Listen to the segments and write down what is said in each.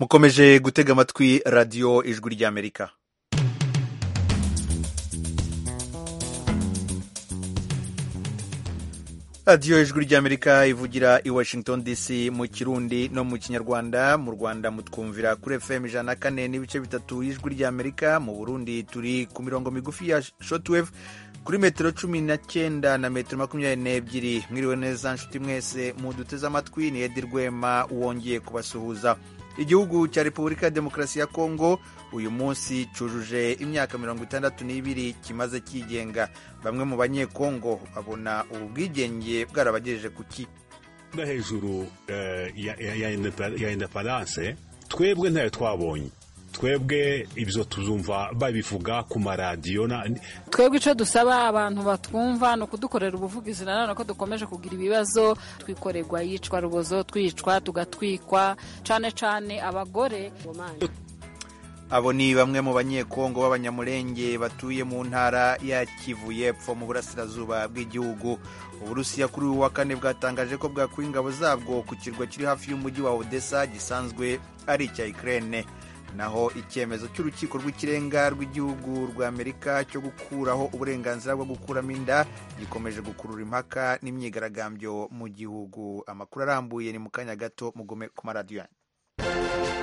mukomeje gutega amatwi radiyo ijwi ry'amerika radiyo ijwi ry'amerika ivugira i washington dc mu kirundi no mu kinyarwanda mu rwanda mutwumvira kuri fm ijana na kane n'ibice bitatu y'ijwi ry'amerika mu burundi turi ku mirongo migufi ya shotwave kuri metero cumi na cyenda na metero makumyabiri n'ebyiri mwiriwe neza nshuti mwese muduteze amatwi ni edi rwema wongeye kubasuhuza igihugu cya repubulika ya demokarasi ya kongo uyu munsi cyujuje imyaka mirongo itandatu n'ibiri kimaze cyigenga bamwe mu banyekongo babona ubu bwigenge bwarabagejeje ku ki hejuru ya indeparanse twebwe ntayo twabonye twebwe ibyo tuzumva babivuga ku maradiyo twebwe icyo dusaba abantu batwumva ni ukudukorera ubuvugizi nanone ko dukomeje kugira ibibazo twikorerwa yicwa rubozo twicwa tugatwikwa cyane cyane abagore abo ni bamwe mu banyekongo b'abanyamurenge batuye mu ntara ya kivu y'epfo mu burasirazuba bw'igihugu uburusiya kuri uyu wa kane bwatangaje ko bwakuye ingabo zabwo ku kirwa kiri hafi y'umujyi wa odessa gisanzwe ari icya ikirere naho icyemezo cy'urukiko rw'ikirenga rw'igihugu rwa amerika cyo gukuraho uburenganzira bwo gukuramo inda gikomeje gukurura impaka n'imyigaragambyo mu gihugu amakuru arambuye ni mu kanya gato mugome ku maradiyo yanyu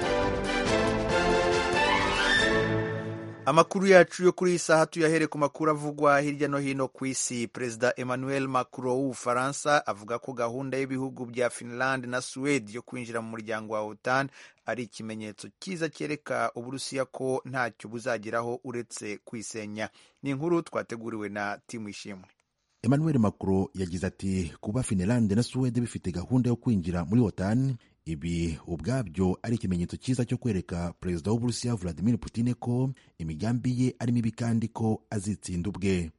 amakuru yacu yo kuri iyi saha tuyahere ku makuru avugwa hirya no hino ku isi perezida emmanuel macron w'ubufaransa avuga ko gahunda y'ibihugu bya finland na suwede yo kwinjira mu muryango wa otan ari ikimenyetso cyiza cyereka uburusiya ko ntacyo buzageraho uretse kwisenya ni inkuru twateguriwe na timu ishimwe emmanuel macron yagize ati kuba finland na suwede bifite gahunda yo kwinjira muri otan ibi ubwabyo ari ikimenyetso cyiza cyo kwereka perezida w'uburusiya vladimir putin ko imigambi ye ari mibi kandi ko azitsinda ubwe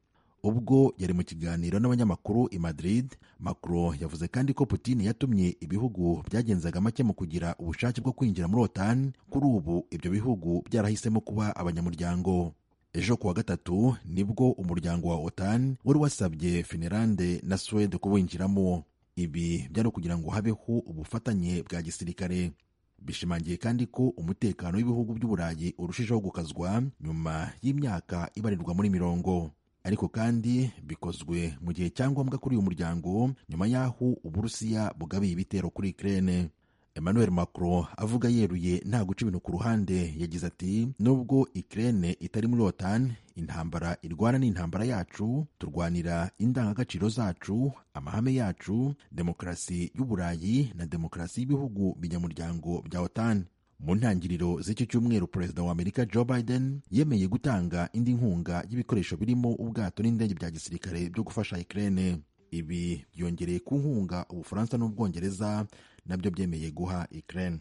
ubwo yari mu kiganiro n'abanyamakuru i madrid macron yavuze kandi ko putin yatumye ibihugu byagenzaga make mu kugira ubushake bwo kwinjira muri otan kuri ubu ibyo bihugu byarahisemo kuba abanyamuryango ejo kuwa gatatu nibwo umuryango wa otan wari wasabye finlande na suwede kuwinjiramo ibi byari kugira ngo habeho ubufatanye bwa gisirikare bishimangiye kandi ko umutekano w'ibihugu by'uburayi urushijeho gukazwa nyuma y'imyaka ibarirwa muri mirongo ariko kandi bikozwe mu gihe cyangombwa kuri uyu muryango nyuma y'aho uburusiya bugabiye ibitero kuri ikirere emmanuel macron avuga yeruye nta guca ibintu ku ruhande yagize ati nubwo ikirere itari muri otan intambara irwana ni intambara yacu turwanira indangagaciro zacu amahame yacu demokarasi y'uburayi na demokarasi y'ibihugu binyamuryango bya otan mu ntangiriro z'icyo cyumweru perezida wa amerika joe biden yemeye gutanga indi nkunga y'ibikoresho birimo ubwato n'indege bya gisirikare byo gufasha ikirere ibi byongereye ku nkunga ubufaransa n'ubwongereza nabyo byemeye guha ikirere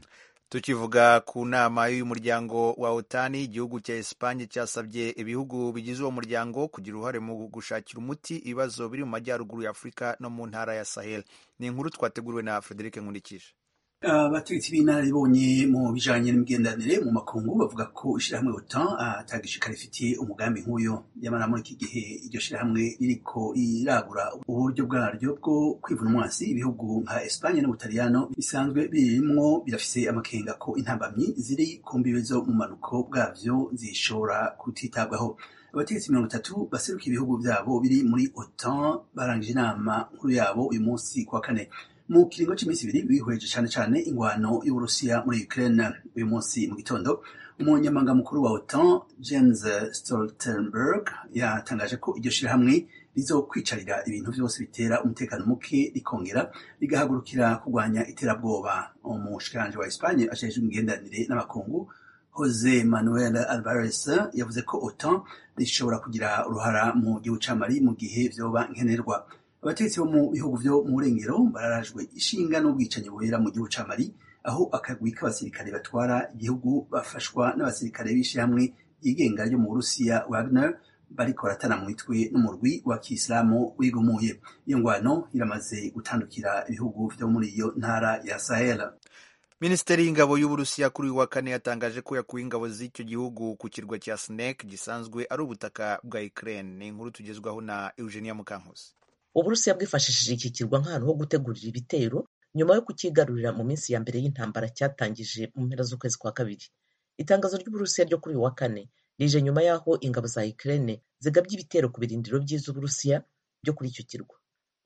tukivuga ku nama y'uyu muryango wa otani igihugu cya esipanye cyasabye ibihugu bigize uwo muryango kugira uruhare mu gushakira umuti ibibazo biri mu majyaruguru ya afurika no mu ntara ya sahel ni inkuru twateguriwe na frederic nkurikije abategetsi b'inararibonye mu bijanye n'imigenderanire mu makungu bavuga ko ishirahamwe otan atagishikara rifitiye umugambi nk'uyo nyamara muri iki gihe iryo shirahamwe ririko riragura uburyo bwaryo bwo kwivuna umwasi ibihugu nka espanye n'ubutaliyano bisanzwe birimwo birafise amakenga ko intambamyi ziri ku mbibe zo mu manuko bwavyo zishobora kutitabwaho abategetsi mirongo itatu baseruka ibihugu vyabo biri muri otan barangije inama nkuru yabo uyu munsi kuwa kane mu kiringo cy'iminsi ibiri bihweje cyane cyane ingwano y'uburusiya muri ukraine uyu munsi mu gitondo umunyamabanga mukuru wa otan james stoltenberg yatangaje ko iryo shyirahamwe rizokwicarira ibintu byose bitera umutekano muke rikongera rigahagurukira kurwanya iterabwoba umushikiranje wa espanye ashajijwe imigenderanire n'abakungu Jose Manuel Alvarez yavuze ko otan rishobora kugira uruhara mu gihugu cya mali mu gihe vyoba nkenerwa abategetsi bo mu bihugu vyo mu burengero bararajwe ishinga n'ubwicanyi bubera mu gihugu ca mali aho akagwi k'abasirikare batwara igihugu bafashwa n'abasirikare b'ishyirahamwe ryigenga ryo mu burusiya wagner bariko baratana mu mitwe n'umurwi wa kisilamu wigumuye iyo ngwano iramaze gutandukira ibihugu vyo muri iyo ntara ya sahel minisiteri y'ingabo y'uburusiya kuri uyu wa kane yatangaje ko yakuye ingabo z'icyo gihugu ku kirwa cya snake gisanzwe ari ubutaka bwa ukraine ni inkuru tugezwaho na eugenia mukankusi uburusiya bwifashishije iki kirwa nk'ahantu ho gutegurira ibitero nyuma yo kukigarurira mu minsi ya mbere y'intambara cyatangije mu mpera z'ukwezi kwa kabiri itangazo ry'uburusiya ryo kuri uyu wa kane rije nyuma y'aho ingabo za ukraine zigabye ibitero ku birindiro by'iz'uburusiya byo kuri icyo kirwa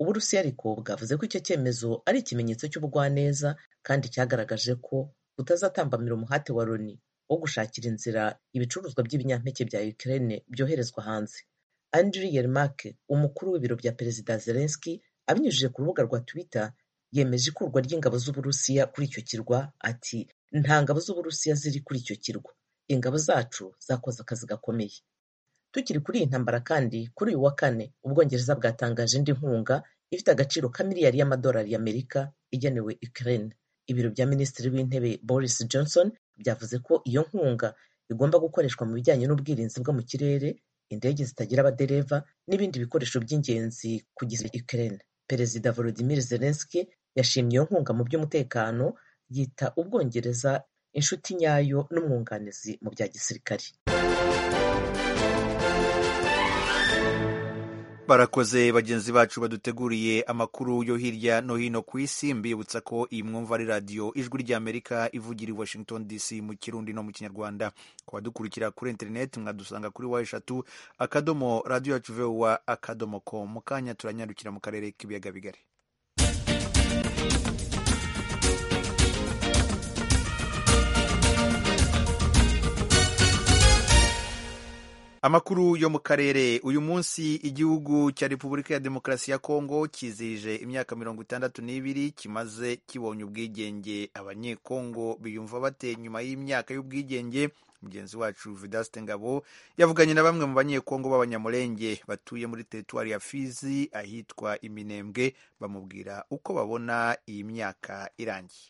uburusiya ariko bwavuze ko icyo cyemezo ari ikimenyetso cy'ubugwaneza kandi cyagaragaje ko butazatambamira umuhate wa loni wo gushakira inzira ibicuruzwa by'ibinyampeke bya ukraine byoherezwa hanze andri yermake umukuru w'ibiro bya perezida zelenski abinyujije ku rubuga rwa twitter yemeje ikurwa ry'ingabo z'uburusiya kuri icyo kirwa ati nta ngabo z'uburusiya ziri kuri icyo kirwa ingabo zacu zakoze akazi gakomeye tukiri kuri iyi ntambara kandi kuri uyu wa kane ubwongereza bwatangaje indi nkunga ifite agaciro ka miliyari y'amadolari y'amerika igenewe ukraine ibiro bya minisitiri w'intebe boris johnson byavuze ko iyo nkunga igomba gukoreshwa mu bijyanye n'ubwirinzi bwo mu kirere indege zitagira abadereva n'ibindi bikoresho by'ingenzi kugeza ukraine perezida volodimir zelenski yashimye iyo nkunga mu by'umutekano yita ubwongereza inshuti nyayo n'umwunganizi mu bya gisirikari barakoze bagenzi bacu baduteguriye amakuru yo hirya no hino ku isi mbibutsa ko iyi mwumva ari radiyo ijwi ry'amerika ivugira i washington dc mu kirundi no mu kinyarwanda kubadukurikira kuri interineti mwadusanga kuri wa eshatu akadomo radiyo yacu vewa akadomo ko mu kanya turanyarukira mu karere k'ibiyaga bigari amakuru yo mu karere uyu munsi igihugu cya repubulika ya demokarasi ya kongo kizihije imyaka mirongo itandatu n'ibiri kimaze kibonye ubwigenge abanyekongo biyumva bate nyuma y'imyaka y'ubwigenge mugenzi wacu vidaste ngabo yavuganye na bamwe mu banyekongo b'abanyamurenge batuye muri teritwari ya fizi ahitwa iminembwe bamubwira uko babona iyi myaka irangiye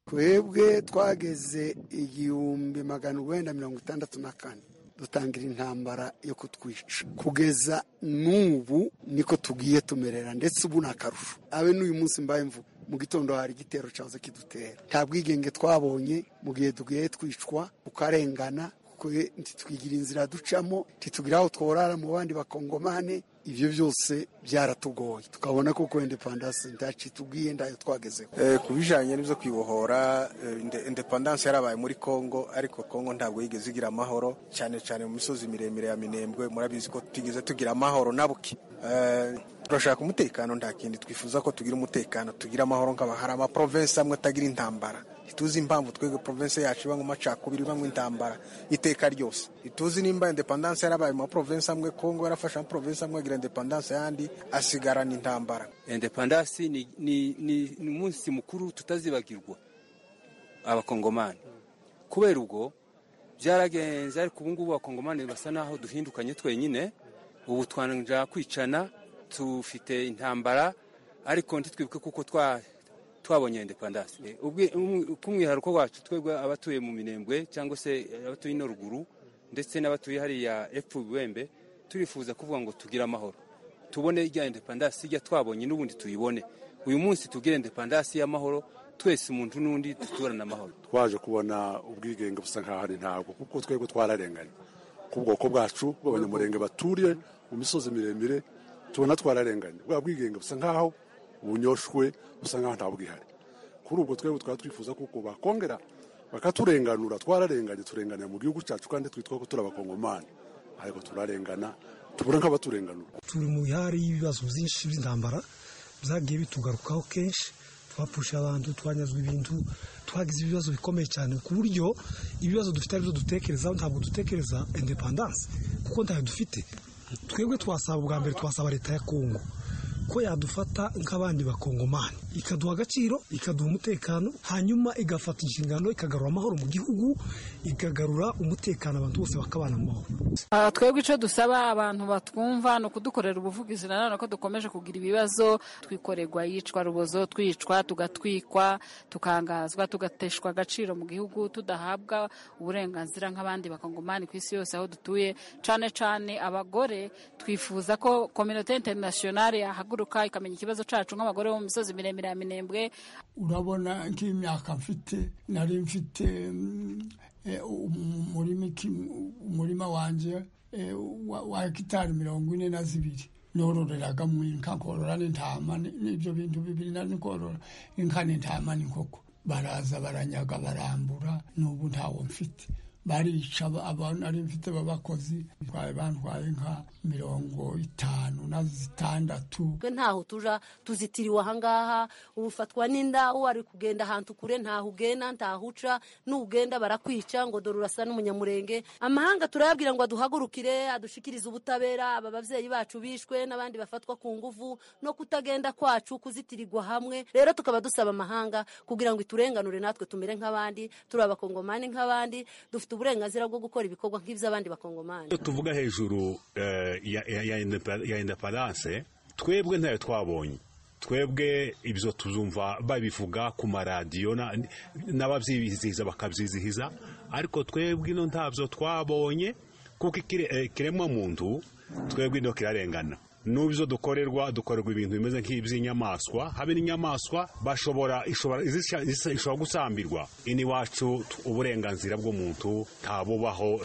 twebwe twageze igihumbi magana urwenda mirongo itandatu na kane dutangira intambara yo kutwica kugeza n'ubu niko tugiye tumerera ndetse ubu ni akarusho abe n'uyu munsi mbaye mvuga mu gitondo hari igitero cyahoze kidutera nta bwigenge twabonye mu gihe tugiye twicwa tukarengana ntitwigira inzira ducamo ntitugira aho tworara mu bandi bakongomane ibyo byose byaratugoye tukabona ko kwenda indepandanse ntacitubwiye ndayo twagezeho ku bijyanye n'ibyo kwibohora indepandanse yarabaye muri congo ariko congo ntabwo yigeze igira amahoro cyane cyane mu misozi miremire ya minembwe murabizi ko tutigeze tugira amahoro nabuke turashaka umutekano nta kindi twifuza ko tugira umutekano tugira amahoro nkaba hari amaprovensi amwe atagira intambara ntituzi impamvu twebwe provensi yacu ibamo amacakubiri ibamo intambara iteka ryose ntituzi nimba indepandanse yarabaye mu maprovensi amwe kongo yarafashe amaprovensi amwe agira indepandanse yandi asigarana intambara indepandanse ni umunsi mukuru tutazibagirwa abakongomani kubera ubwo byaragenze ariko ubu ngubu abakongomani basa naho duhindukanye twenyine ubu twanja kwicana tufite intambara ariko ntitwibuke kuko twa twabonye indepandanse k'umwihariko wacu twebwe abatuye mu minembwe cyangwa se abatuye ino ruguru ndetse n'abatuye hariya epfo ibiwembe turifuza kuvuga ngo tugire amahoro tubone ijya indepandanse ijya twabonye n'ubundi tuyibone uyu munsi tugire indepandanse y'amahoro twese umuntu n'undi duturane amahoro twaje kubona ubwigenge busa nkaho ari ntabwo kuko twebwe twararenganye ku bwoko bwacu bw'abanyamurenge baturiye mu misozi miremire tubona twararenganye bwa bwigenge busa nkaho ubunyoshwe busa nkaho nta bwihari kuri ubwo twebwe twaba twifuza kuko bakongera bakaturenganura twararenganye turenganira mu gihugu cyacu kandi twitwa ko turi abakongomani ariko turarengana tubura nk'abaturenganura turi mu bihari y'ibibazo byinshi by'intambara byagiye bitugarukaho kenshi twapfusha abantu twanyazwa ibintu twagize ibibazo bikomeye cyane ku buryo ibibazo dufite aribyo dutekerezaho ntabwo dutekereza indepandanse kuko ntayo dufite twebwe twasaba ubwa mbere twasaba leta ya kongo ko yadufata nk'abandi bakongomani ikaduha agaciro ikaduha umutekano hanyuma igafata inshingano ikagarura amahoro mu gihugu ikagarura umutekano abantu bose bakabana mu mahoro twebwe icyo dusaba abantu batwumva ni ukudukorera ubuvugizi nanone ko dukomeje kugira ibibazo twikoregwa yicwa rubozo twicwa tugatwikwa tukangazwa tugateshwa agaciro mu gihugu tudahabwa uburenganzira nk'abandi bakongomani ku isi yose aho dutuye cyane cyane abagore twifuza ko kominote interinasiyonari yahaguruka ikamenya ikibazo cyacu nk'abagore bo mu misozi miremire ya minembwe urabona nk'imyaka mfite nari mfite umurima wanjye wa hegitari mirongo ine na zibiri yororeraga mu inka korora n'intama ni- n'ibyo bintu bibiri nari korora inka n'intama n'inkoko baraza baranyaga barambura n'ubu ntawo mfite barica aba- abantu nari mfite b'abakozi twari bantwaye nka mirongo itanu na zitandatu twe ntaho tuja tuzitiriwe ahangaha ufatwa n'inda uwo ari kugenda ahantu kure ntaho ugenda ntaho uca n'ugenda barakwica ngo dore urasa n'umunyamurenge amahanga turayabwira ngo aduhagurukire adushikirize ubutabera aba babyeyi bacu bishwe n'abandi bafatwa ku nguvu no kutagenda kwacu kuzitirirwa hamwe rero tukaba dusaba amahanga kugira ngo iturenganure natwe tumere nk'abandi turi abakongomani nk'abandi dufite uburenganzira bwo gukora ibikorwa nk'iby'abandi bakongomani iyo tuvuga hejuru eh, ya- ya- ya indepe- ya indeparanse twebwe ntayo twabonye twebwe ibyo tuzumva babivuga ku maradiyo na- n'ababyizihiza bakabyizihiza ariko twebwe ino ntabyo twabonye kuko ikire- eh, ikiremwa muntu twebwe ino kirarengana n'ubu ibyo dukorerwa dukorerwa ibintu bimeze nk'iby'inyamaswa habe n'inyamaswa bashobora ishobora izisha- izisha- ishobora gusambirwa iniwacu t- uburenganzira bw'umuntu ntabubaho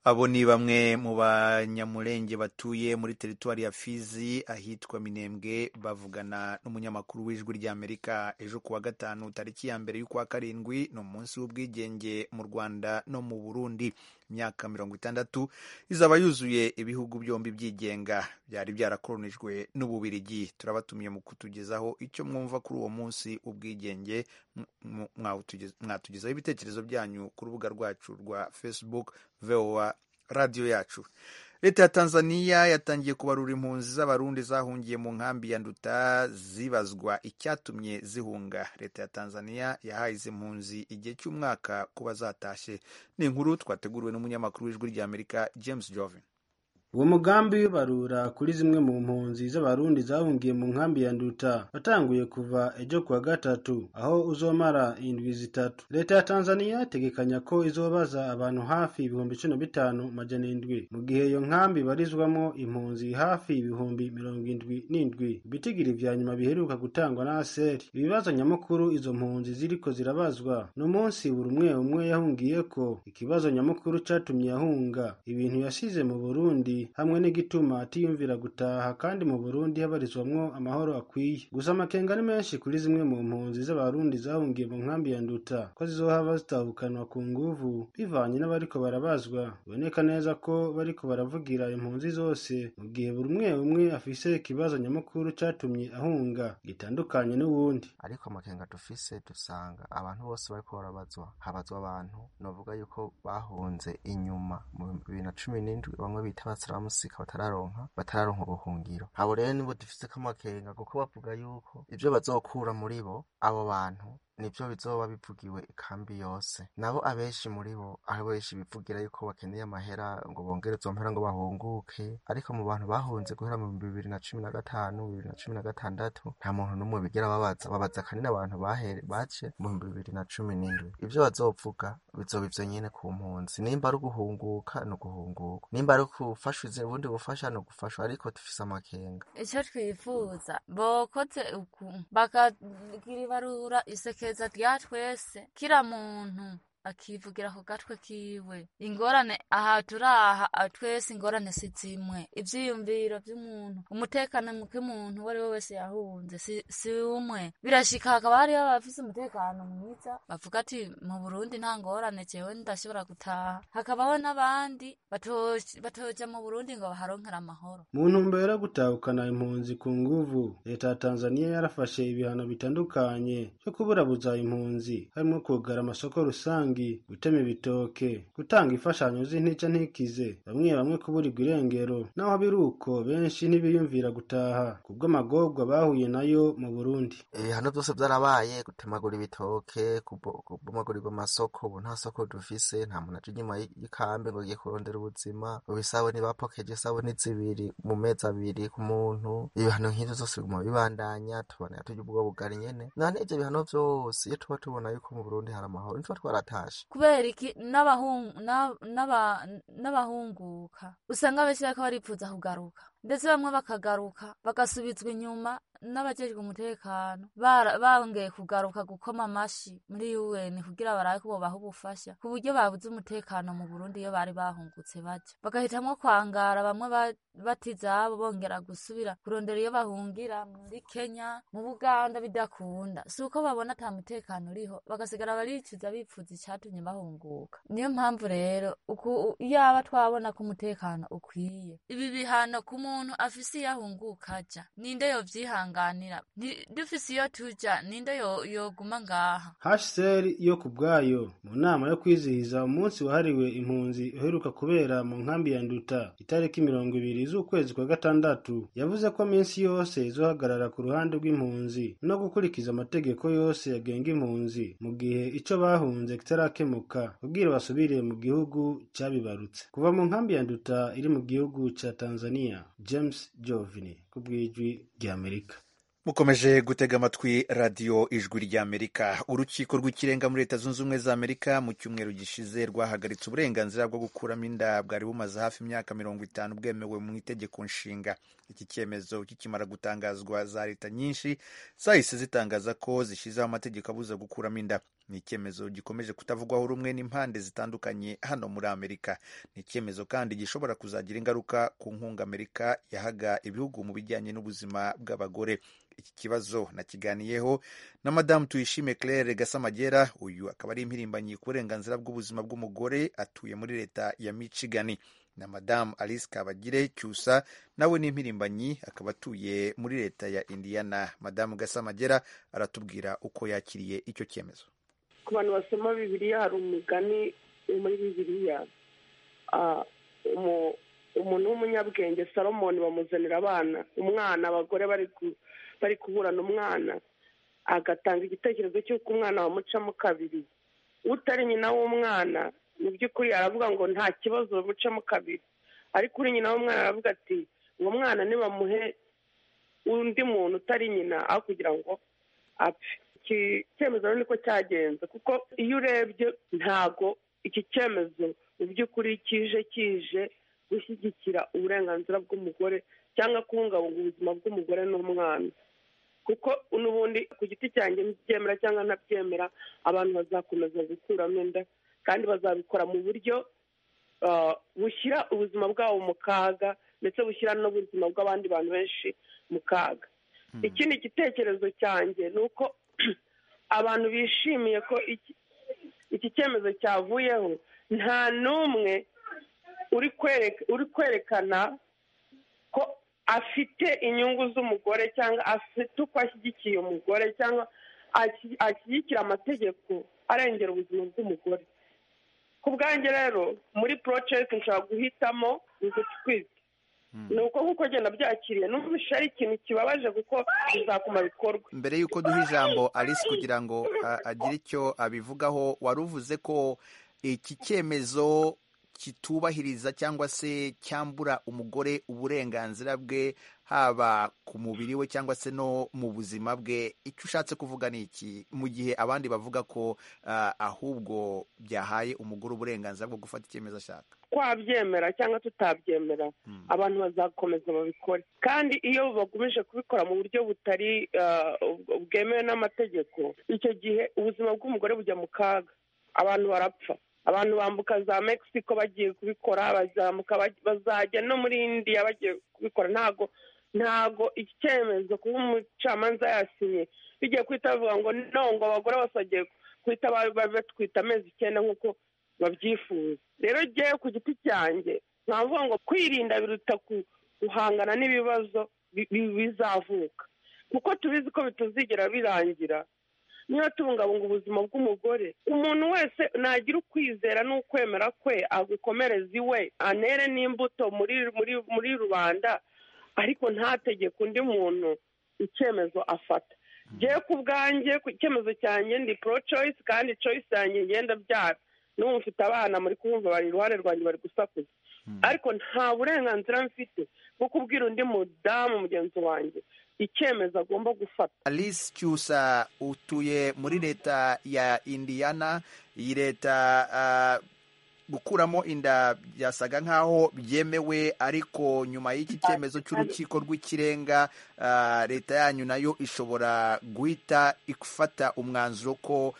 abo ni bamwe mu banyamurenge batuye muri teritwari ya fizi ahitwa minembwe bavugana n'umunyamakuru w'ijwi ry'amerika ejo kuwa gatanu tariki ya mbere y'ukwa karindwi ni umunsi w'ubwigenge mu rwanda no mu burundi imyaka mirongo itandatu izaba yuzuye ibihugu byombi byigenga byari byarakoronijwe n'ububirigi turabatumiye mu kutugezaho icyo mwumva kuri uwo munsi w'ubwigenge m- m- mwawutugez- mwatugezaho ibitekerezo byanyu ku rubuga rwacu rwa facebook voa radiyo yacu leta ya tanzania yatangiye kubarura impunzi z'abarundi zahungiye mu nkambi ya nduta zibazwa icyatumye zihunga leta ya tanzania yahaye izi mpunzi igihe cy'umwaka kuba zatashe ni inkuru twateguriwe n'umunyamakuru w'ijwi ry'amerika james jovin uwo mugambi w'ibarura kuri zimwe mu mpunzi z'abarundi zahungiye mu nkambi ya nduta watanguye kuva ejo kuwa gatatu aho uzomara indwi zitatu leta ya tanzaniya itegekanya ko izobaza abantu hafi ibihumbi cumi na bitanu majana indwi mu gihe iyo nkambi ibarizwamo impunzi hafi ibihumbi mirongo indwi n'indwi ibitigiri vya nyuma biheruka gutangwa na aseri ibibazo nyamukuru izo mpunzi ziriko zirabazwa ni umunsi buri umwe umwe yahungiyeko ikibazo nyamukuru catumye yahunga ibintu yasize mu burundi hamwe n'igituma atiyumvira gutaha kandi mu burundi habarizwamwo amahoro akwiye gusa amakenga ni menshi kuri zimwe mu mpunzi z'abarundi zahungiye mu nkambi ya nduta ko zizohava zitahukanwa ku nguvu bivanye n'abariko barabazwa biboneka neza ko bariko baravugira impunzi zose mu gihe buri umwe umwe afise ikibazo nyamukuru catumye ahunga gitandukanye n'uwundi ariko amakenga dufise dusanga abantu bose bariko barabazwa habazwa abantu novuga yuko bahunze inyuma mu bihumbi bibiri na cumi n'indwi bamwe bita abasiramusika batararonka batararonka ubuhungiro abo rero nibo dufise k'amakenga kuko bavuga yuko ivyo bazokura muri bo abo bantu nibyo bizoba bivugiwe ikambi yose nabo abenshi muri bo abenshi bivugira yuko bakeneye amahera ngo bongere izo mpera ngo bahunguke ariko mu bantu bahunze guhera mu bihumbi bibiri na cumi na gatanu bibiri na cumi na gatandatu nta muntu n'umwe bigera babaza babaza kanini abantu bahere bace mu bihumbi bibiri na cumi n'indwi ibyo bazovuga bizoba ivyo nyene ku mpunzi nimba ari uguhunguka ni uguhunguka nimba ari ugufasha izi- ubundi bufasha ni ugufasha ariko dufise amakenga icyo twifuza bokoze uku bakagira ibarura isekeza rya twese kira muntu akivugira ku gatwe kiwe ingorane aha turaha aha twese ingorane si zimwe ivyiyumviro vy'umuntu umutekano muke umuntu uwo ari we wese yahunze si- si umwe birashika hakaba hariho abafise umutekano mwiza bavuga ati mu burundi nta ngorane jewe ndashobora gutaha hakabaho n'abandi bato- batoja mu burundi ngo baharonkere amahoro mu ntumbero yo gutahukana impunzi ku nguvu leta ya tanzaniya yarafashe ibihano bitandukanye byo kuburabuza impunzi harimo kugara amasoko rusangi gutema ibitoke gutanga imfashanyo z'intica ntikize bamwe bamwe kuburirwa irengero naho biri uko benshi ntibiyumvira gutaha kubw'amagorwa bahuye nayo mu burundi ibihano byose byarabaye gutemagura ibitoke kubo- kubomagurirwa amasoko ubu nta soko dufise nta muntu aca inyuma y- y'ikambi ngo agiye kurondera ubuzima ubu isabune bapokeje isabune zibiri mu mezi abiri ku muntu ibihano nk'ivyo zose biguma bibandanya tubona turya ubwo bugari nyene none ivyo bihano vyose iyo tuba tubona yuko mu burundi hari amahoro ntituba twaratashe kubera iki n'abahungu n'aba- n'aba- n'abahunguka usanga benshi bariko barifuza kugaruka ndetse bamwe bakagaruka bagasubizwa inyuma n'abajejwe umutekano bara- bongeye kugaruka gukoma amashi muri UN kugira barabe ko bobaha ubufasha ku buryo babuze umutekano mu Burundi iyo bari bahungutse baja bagahitamwo kwangara bamwe ba- bata izabo bongera gusubira kurondera iyo bahungira muri Kenya mu Buganda bidakunda si uko babona ata mutekano uriho bagasigara baricuza bifuza icatumye bahunguka niyo mpamvu rero uku yaba twabona ko umutekano ukwiye ibi bihano ku muntu afise iyo ahunguka aja ninde yovyihanganira Ni- dufise iyo tuja ninde yo- yoguma ngaha hsr yo ku bwayo mu nama yo kwizihiza umunsi wahariwe impunzi uheruka kubera mu nkambi ya nduta itariki mirongo ibiri z'ukwezi kwa gatandatu yavuze ko minsi yose izohagarara ku ruhande rw'impunzi no gukurikiza amategeko yose agenga impunzi mu gihe icyo bahunze kitarakemuka kubwira basubire mu gihugu cyabibarutse kuva mu nkambi ya nduta iri mu gihugu cya tanzania james jovini ku bw'ijwi ry'amerika mukomeje gutega amatwi radiyo ijwi ry'amerika urukiko rw'ikirenga muri leta zunze ubumwe za amerika mu cyumweru gishize rwahagaritse uburenganzira bwo gukuramo inda bwari bumaze hafi imyaka mirongo itanu bwemewe mu itegeko nshinga iki cyemezo kikimara gutangazwa za leta nyinshi zahise zitangaza ko zishyizeho amategeko abuza gukuramo inda ni icyemezo gikomeje kutavugwaho rumwe n'impande zitandukanye hano muri amerika ni icyemezo kandi gishobora kuzagira ingaruka ku nkunga amerika yahaga ibihugu mu bijyanye n'ubuzima bw'abagore iki kibazo nakiganiyeho na madamu tuyishime claire gasamagera uyu akaba ari impirimbanyi ku burenganzira bw'ubuzima bw'umugore atuye muri leta ya michigan na madamu alice kabagire cyusa nawe ni impirimbanyi akaba atuye muri leta ya indiana madamu gasamagera aratubwira uko yakiriye icyo cyemezo ku bantu basoma bibiliya hari umugani muri bibiliya Ah, umu- umuntu w'umunyabwenge salomoni bamuzanira abana umwana abagore bari ku- bari kuburana umwana agatanga igitekerezo cy'uko umwana bamucamo kabiri utari nyina w'umwana mu by'ukuri aravuga ngo nta kibazo bamucamo kabiri ariko uri nyina w'umwana aravuga ati uwo mwana nibamuhe undi muntu utari nyina aho kugira ngo apfe iki cyemezo rero niko cyagenze kuko iyo urebye ntago iki cyemezo mu by'ukuri kije kije gushyigikira uburenganzira bw'umugore cyangwa kubungabunga ubuzima bw'umugore n'umwana kuko n'ubundi ku giti cyanjye nibyemera cyangwa ntabyemera abantu bazakomeza gukuramo inda kandi bazabikora mu buryo ah, bushyira ubuzima bwabo mu kaga ndetse bushyira n'ubuzima bw'abandi bantu benshi mu kaga ikindi gitekerezo cyanjye ni uko abantu bishimiye ko iki- iki cyemezo cyavuyeho nta n'umwe uri kwereka- uri kwerekana ko afite inyungu z'umugore cyangwa afite uko ashyigikiye umugore cyangwa ashi- ashyigikira amategeko arengera ubuzima bw'umugore ku bwanjye rero muri porojegiti nshobora guhitamo gutwita ni uko nk'uko agenda byakiriye n'umvishe ari ikintu kibabaje kuko bizakuma bikorwa mbere y'uko duha ijambo alice kugira ngo a- agire icyo abivugaho wari uvuze ko iki cyemezo kitubahiriza cyangwa se cyambura umugore uburenganzira bwe haba ku mubiri we cyangwa se no mu buzima bwe icyo ushatse kuvuga ni iki mu gihe abandi bavuga ko ah, ahubwo byahaye umugore uburenganzira bwo gufata icyemezo ashaka twabyemera cyangwa tutabyemera abantu bazakomeza babikore kandi iyo bagumije kubikora mu buryo butari ah, ubw- bwemewe n'amategeko icyo gihe ubuzima bw'umugore bujya mu kaga abantu barapfa abantu bambuka za mexico bagiye kubikora bazamuka baj- bazajya no muri indiya bagiye kubikora ntago ntago iki cyemezo kuba umucamanza yasinye bigiye guhita bavuga ngo no ngo abagore bose bagiye guhita ba- ba- batwita amezi icyenda nk'uko babyifuza rero jyewe ku giti cyanjye nkavuga ngo kwirinda biruta ku- guhangana n'ibibazo bi- bi- bizavuka kuko tubizi ko bitazigera birangira niba tubungabunga ubuzima bw'umugore umuntu wese nagira ukwizera n'ukwemera kwe agukomereze iwe anere n'imbuto muri muri muri rubanda ariko ntategeke undi muntu icyemezo afata ngewe ku bwanjye ku icyemezo cyanjye ndi pro choice kandi choice yanjye ngenda byara n'ubu mfite abana muri kumva bari iruhande rwanjye bari gusakuza ariko nta burenganzira mfite bwo kubwira undi mudamu mugenzi wanjye icyemezo agomba gufata alice cyusa utuye muri leta ya indiana iyi leta ah, gukuramo inda byasaga nk'aho byemewe ariko nyuma y'iki cyemezo cy'urukiko rw'ikirenga ah, leta yanyu nayo ishobora guhita ifata umwanzuro ko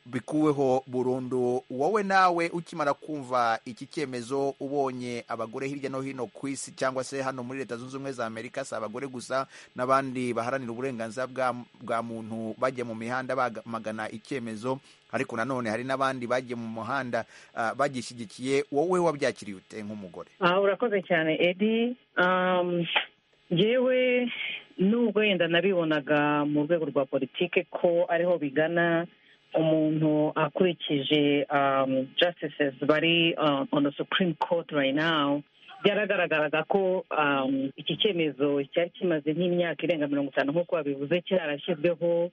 bikuweho burundu wowe nawe ukimara kumva iki cyemezo ubonye abagore hirya no hino ku isi cyangwa se hano muri leta zunze ubumwe za amerika si abagore gusa n'abandi baharanira uburenganzira bwa- bwa muntu bajya mu mihanda bamagana icyemezo ariko nanone hari n'abandi bagiye mu muhanda ah, bagishyigikiye wowe wabyakiriye ute nk'umugore aha urakoze cyane edi Um, njyewe nubwo wenda nabibonaga mu rwego rwa politike ko ariho bigana umuntu akurikije um, justices bari uh, on the supreme court right now byaragaragaraga ko um, iki cyemezo cyari kimaze nk'imyaka irenga mirongo itanu nk'uko babivuze cyarashyizweho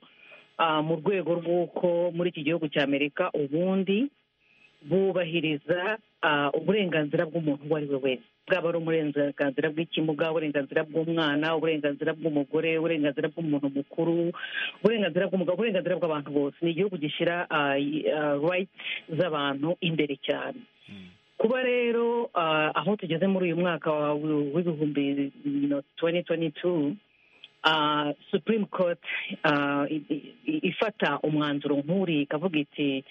uh, mu rwego rw'uko muri iki gihugu cya amerika ubundi bubahiriza ah, uburenganzira bw'umuntu uwo ari we wese bwaba ari uburenganzira bw'ikimuga uburenganzira bw'umwana uburenganzira bw'umugore uburenganzira bw'umuntu mukuru uburenganzira bw'umugabo uburenganzira bw'abantu bose ni igihugu gishyira rights z'abantu imbere cyane kuba rero ah, aho tugeze muri uyu mwaka wa- w'ibihumbi tuwenti tuwenti tu supreme court ah, i- i- ifata umwanzuro nk'uri ikavuga iti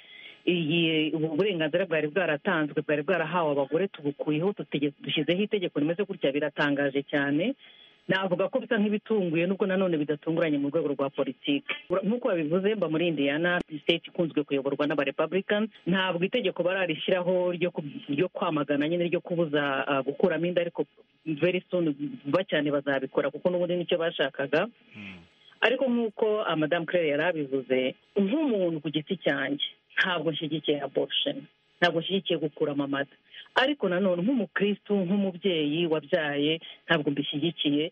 iyi ubu burenganzira bwari bwaratanzwe bwari bwarahawe abagore tubukuyeho tutege- dushyizeho itegeko rimeze gutya biratangaje cyane navuga ko bisa nk'ibitunguye nubwo nanone bidatunguranye mu rwego rwa politiki Ura- nk'uko babivuze mba muri indiyana state ikunzwe kuyoborwa n'abarepublicans ntabwo itegeko bararishyiraho ryo ku- ryo kwamagana nyine ryo kubuza ah, gukuramo inda ariko very soon vuba cyane bazabikora kuko n'ubundi nicyo bashakaga ariko nk'uko ah, Madame claire yari abivuze nk'umuntu ku giti cyanjye ntabwo nshyigikiye abortion ntabwo nshyigikiye gukuramo amata ariko nanone nk'umukristu nk'umubyeyi wabyaye ntabwo mbishyigikiye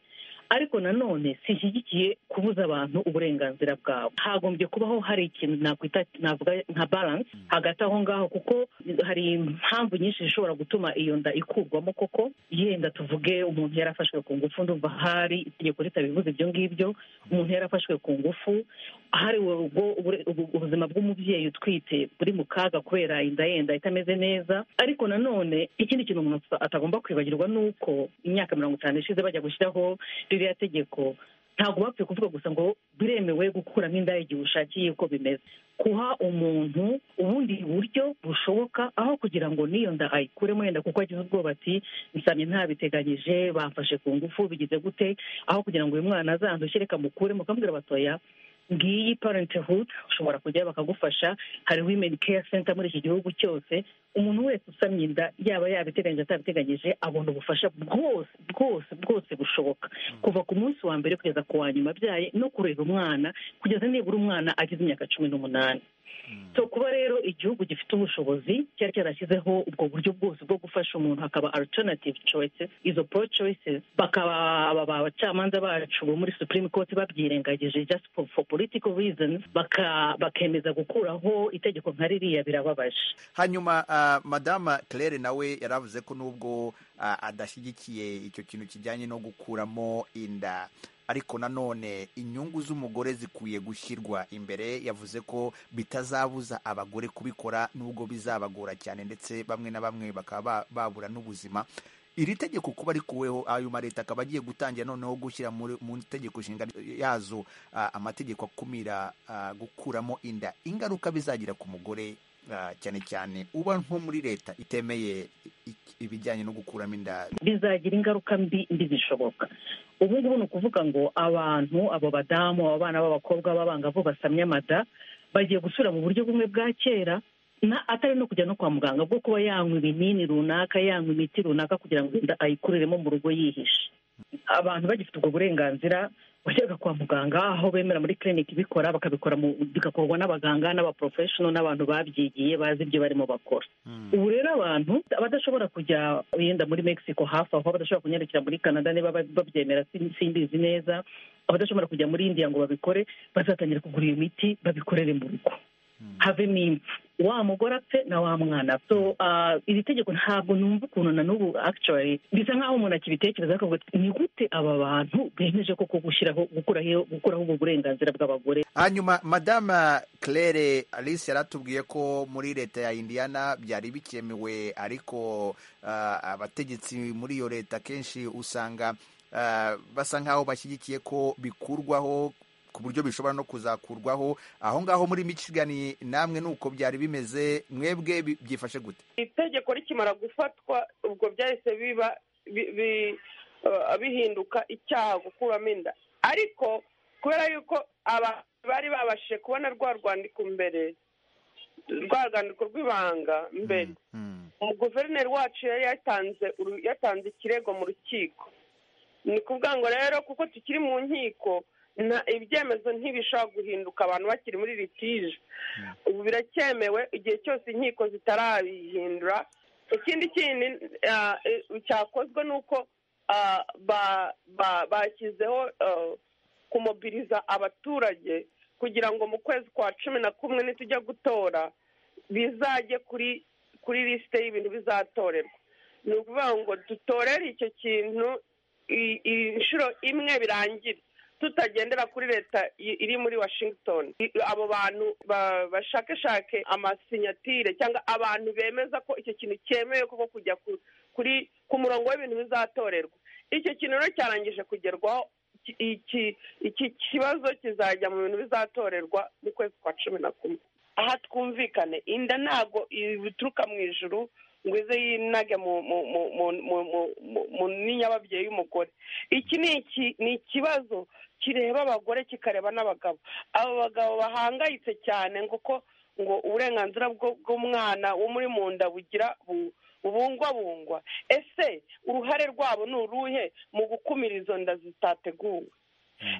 ariko nanone sinshyigikiye kubuza abantu uburenganzira bwabo hagombye kubaho hari ikintu nakwita navuga nka balance hagati aho ngaho kuko hari impamvu nyinshi zishobora gutuma iyo nda ikurwamo koko yenda tuvuge umuntu yarafashwe ku ngufu ndumva hari itegeko ritabivuze ibyo ngibyo umuntu yarafashwe ku ngufu hari ubwo ubure- ubu- ubuzima bw'umubyeyi utwite buri mu kaga kubera inda yenda itameze neza ariko nanone ikindi kintu umuntu atagomba kwibagirwa ni uko imyaka mirongo itanu ishize bajya gushyiraho ririya tegeko ntabwo bapfuye kuvuga gusa ngo biremewe gukuramo inda igihe ushakiye uko bimeze guha umuntu ubundi buryo bushoboka aho kugira ngo n'iyo nda ayikuremo yenda kuko agize ubwoba ati nsabye ntabiteganyije bamfashe ku ngufu bigize gute aho kugira ngo uyu mwana azandushye reka mukuremo ukamubwira batoya ngiyi parenthood ushobora kujyayo bakagufasha hari women care center muri iki gihugu cyose umuntu wese usamye inda yaba yabiteganyije atabiteganyije abona ubufasha bwose bwose bwose bushoboka kuva ku munsi wa mbere kugeza ku wa nyuma abyaye no kurera umwana kugeza nibura umwana agize imyaka cumi n'umunani so kuba rero igihugu gifite ubushobozi cyari cyarashyizeho ubwo buryo bwose bwo gufasha umuntu hakaba alternative choices izo pro choices bakaba aba bacamanza bacu bo muri supreme court babyirengagije just for, for political reasons baka- bakemeza gukuraho itegeko nka ririya birababaje hanyuma ah, madama claire nawe yaravuze ko nubwo ah, adashyigikiye icyo kintu kijyanye no gukuramo inda ariko nanone inyungu z'umugore zikwiye gushyirwa imbere yavuze ko bitazabuza abagore kubikora nubwo bizabagora cyane ndetse bamwe na bamwe bakaba ba- babura n'ubuzima iri tegeko kuba rikuweho ayo ma leta akaba agiye gutangira noneho gushyira muri- mu itegeko nshinga yazo ah, amategeko akumira ah, gukuramo inda ingaruka bizagira ku mugore ah, cyane cyane uba nko muri leta itemeye i- i- ibijyanye no gukuramo inda bizagira ingaruka mbi mbi zishoboka ubu ngubu ni ukuvuga ngo abantu abo badamu abo bana b'abakobwa b'abangavu basamye amada bagiye gusubira mu buryo bumwe bwa kera na atari no kujya no kwa muganga bwo kuba yanywa ibinini runaka yanywa imiti runaka kugira ngo inda ayikuriremo mu rugo yihishe abantu bagifite ubwo burenganzira wajyaga kwa muganga aho bemera muri kiriniki ibikora bakabikora mu- bigakorwa n'abaganga n'abaporofeshono n'abantu babyigiye bazi ibyo barimo bakora ubu rero abantu abadashobora kujya yenda muri mexico hafi aho abadashobora kunyarukira muri canada niba ba- babyemera sin- simbizi neza abadashobora kujya muri indiya ngo babikore bazatangira kugura iyo miti babikorere mu rugo havemo impfu wa mugore apfe na wa mwana so ah, iri tegeko ntabwo numva ukuntu na n'ubu actually bisa nk'aho umuntu akibitekereza akavuga ati ni gute aba bantu bemeje koko gushyiraho gukuraho gukuraho ubwo burenganzira bw'abagore hanyuma madama claire alice yaratubwiye ko muri leta ya indiana byari bikemewe ariko ah, abategetsi muri iyo leta kenshi usanga ah, basa nk'aho bashyigikiye ko bikurwaho ku buryo bishobora no kuzakurwaho aho ngaho muri michigan namwe nuko byari bimeze mwebwe bi- byifashe gute itegeko rikimara gufatwa ubwo byahise biba bi- bi- eh, bihinduka icyaha gukuramo inda ariko kubera yuko aba- bari babashije kubona rwa rwandiko mbere rwa rwandiko rw'ibanga mbere umuguverineri wacu yari yatanze uru- yatanze ikirego mu rukiko ni kuvuga ngo rero kuko tukiri mu nkiko nta- ibyemezo ntibishobora guhinduka abantu bakiri muri litije ubu biracyemewe igihe cyose inkiko zitarabihindura ikindi kindi ah, eh, cyakozwe ni uko ah, ba- ba- bashyizeho ah, kumobiriza abaturage kugira ngo mu kwezi kwa cumi na kumwe nitujya gutora bizajye kuri kuri lisite y'ibintu bizatorerwa ni ukuvuga ngo dutorere icyo kintu i- i- inshuro imwe birangire tutagendera kuri leta i- iri muri washington I- abo bantu ba- bashakashake amasinyatire cyangwa abantu bemeza ko icyo kintu cyemewe koko kujya ku- kuri ku murongo w'ibintu bizatorerwa icyo kintu rero cyarangije kugerwaho iki- iki- iki kibazo kizajya mu bintu bizatorerwa mu kwezi kwa cumi na kumwe aha twumvikane inda ntabwo ituruka mu ijuru ngo ize yinage mu mu mu mu mu mu- mu- mu nyinya y'ababyeyi y'umugore iki ni iki ni ikibazo kireba abagore kikareba n'abagabo abo bagabo bahangayitse cyane ngo ko ngo uburenganzira bwo- bw'umwana wo muri mu nda bugira bu- bubungwabungwa ese uruhare rwabo ni uruhe mu gukumira izo nda zitateguwe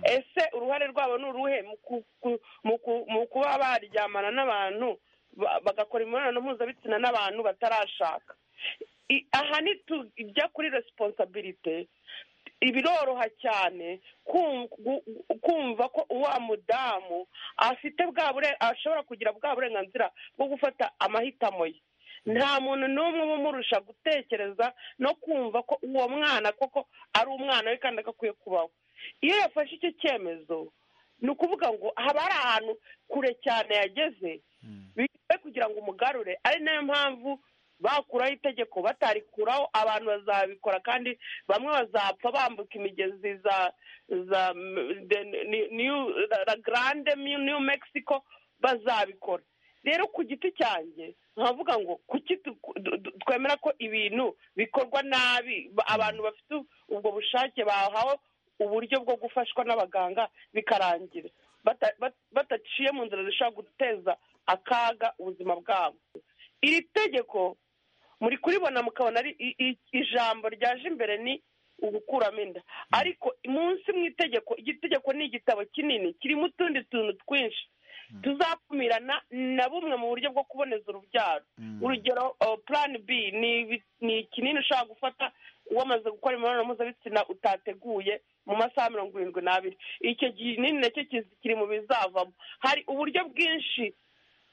ese uruhare rwabo ni uruhe mu ku- ku- mu ku- mu kuba baryamana n'abantu ba- bagakora imibonano mpuzabitsina n'abantu batarashaka I- aha nitujya kuri resiponsabirite biroroha cyane kum- gu- kumva ko wa mudamu afite bwa bure- ashobora kugira bwa burenganzira bwo gufata amahitamo ye nta muntu n'umwe uba umurusha gutekereza no kumva ko uwo mwana koko ari umwana we kandi agakwiye kubaho iyo yafashe icyo cyemezo ni ukuvuga ngo haba hari ahantu kure cyane yageze bibe kugira ngo umugarure ari nayo mpamvu bakuraho itegeko batarikuraho abantu bazabikora kandi bamwe bazapfa bambuka imigezi za za m- de- ni- New- la garande new mexico bazabikora rero ku giti cyanjye nkavuga ngo kuki tu- du- du- twemera ko ibintu bikorwa nabi ba- abantu bafite ubwo bushake bahawe uburyo bwo gufashwa n'abaganga bikarangira bata- bat- bataciye mu nzira zishobora guteza akaga ubuzima bwabo iri tegeko muri kuribona mukabona ari i- i- ijambo ryaje imbere ni ugukuramo inda ariko munsi mu itegeko iryo tegeko ni igitabo kinini kirimo utundi tuntu twinshi tuzakumirana na bumwe mu buryo bwo kuboneza urubyaro urugero uh, plan b ni ibi- ni ikinini ushobora gufata wamaze gukora imibonano mpuzabitsina utateguye mu masaha mirongo irindwi n'abiri icyo kinini nacyo kizi- kiri mu bizavamo hari uburyo bwinshi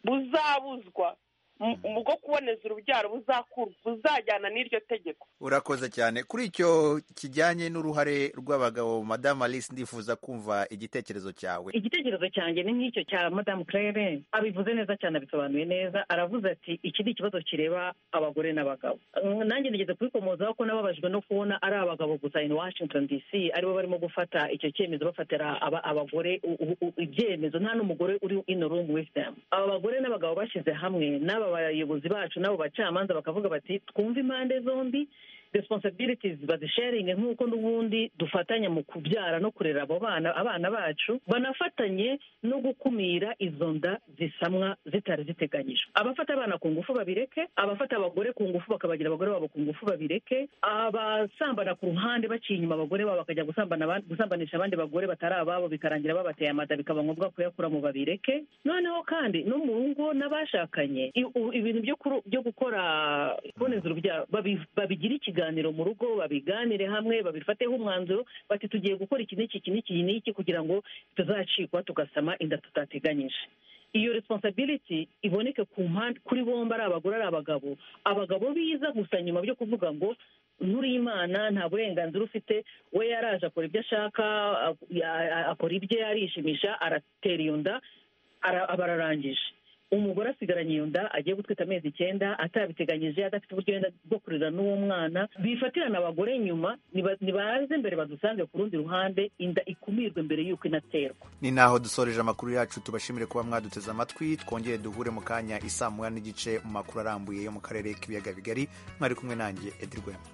buzabuzwa mu- mu bwo kuboneza urubyaro buzakur- buzajyana n'iryo tegeko urakoze cyane kuri icyo kijyanye n'uruhare rw'abagabo madama alice ndifuza kumva igitekerezo cyawe igitekerezo cyanjye ni nk'icyo cya madamu claire abivuze neza cyane abisobanuye neza aravuze ati iki ni ikibazo kireba abagore n'abagabo Uh, nanjye nigeze kubikomozaho ko nababajwe no kubona ari abagabo gusa in washington dc aribo barimo gufata icyo cyemezo bafatira aba- abagore u- u- u- ibyemezo nta n'umugore uri in the room with them aba bagore n'abagabo bashyize hamwe n'aba bayobozi bacu n'abo bacamanza bakavuga bati twumve impande zombi responsibilities bazisharinge nk'uko n'ubundi dufatanya mu kubyara no kurera abo bana abana bacu banafatanye no gukumira izo nda zisamwa zitari ziteganyijwe abafata abana ku ngufu babireke abafata abagore ku ngufu bakabagira abagore babo ku ngufu babireke abasambana ku ruhande baciye inyuma abagore babo bakajya gusambana abandi- gusambanisha abandi bagore batari ababo bikarangira babateye amada bikaba ngombwa kuyakura mu babireke noneho kandi no mu rugo n'abashakanye i- u- ibintu byo kuru- byo gukora kuboneza urubyaro babi- babigire ikiganiro mu rugo babiganire hamwe babifateho umwanzuro bati tugiye gukora iki n'iki iki n'iki n'iki kugira ngo tuzacikwa tugasama inda tutateganyije iyo resiponsabiriti iboneke ku mpande kuri bombi ari abagore ari abagabo abagabo biza gusa nyuma byo kuvuga ngo nkuri imana nta burenganzira ufite we yaraje akora ibyo ashaka a- a- akora ibye arishimisha aratera iyo nda ara- aba ararangije umugore asigaranye iyo nda agiye gutwita amezi icyenda atabiteganyije adafite uburyo yenda bwo kurera n'uwo mwana bifatirana abagore nyuma niba- nibaze mbere badusange ku rundi ruhande inda ikumirwe mbere y'uko inaterwa ni naho dusoreje amakuru yacu tubashimire kuba mwaduteze amatwi twongere duhure mu kanya isaa moya n'igice mu makuru arambuye yo mu karere k'ibiyaga bigari mwari kumwe nanjye edi rwema